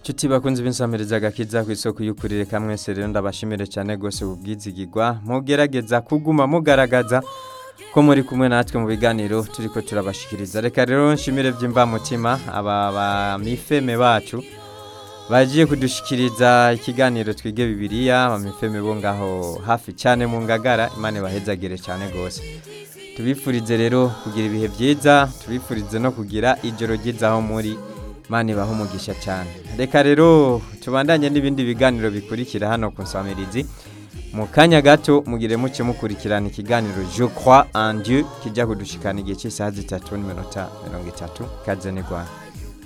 Chuti bakunzi b'insamiriza agakiza ku isoko y'ukurire kamwe rero ndabashimire cyane gose ubwizigirwa mugerageza kuguma mugaragaza ko muri kumwe natwe mu biganiro turiko turabashikiriza reka rero nshimire by'imbamutima aba bamifeme bacu bagiye kudushikiriza ikiganiro twige bibiliya bamifeme bo ngaho hafi cyane mu ngagara imana bahezagire cyane gose tubifurize rero kugira ibihe byiza tubifurize no kugira ijoro ryiza aho muri Imana ibahe umugisha cyane reka rero tubandanye n'ibindi biganiro bikurikira hano ku nsamirizi mu kanya gato mugire muke mukurikirana ikiganiro je crois en Dieu kijya kudushikana igihe cy'isaha zitatu n'iminota mirongo itatu kaze ni Rwanda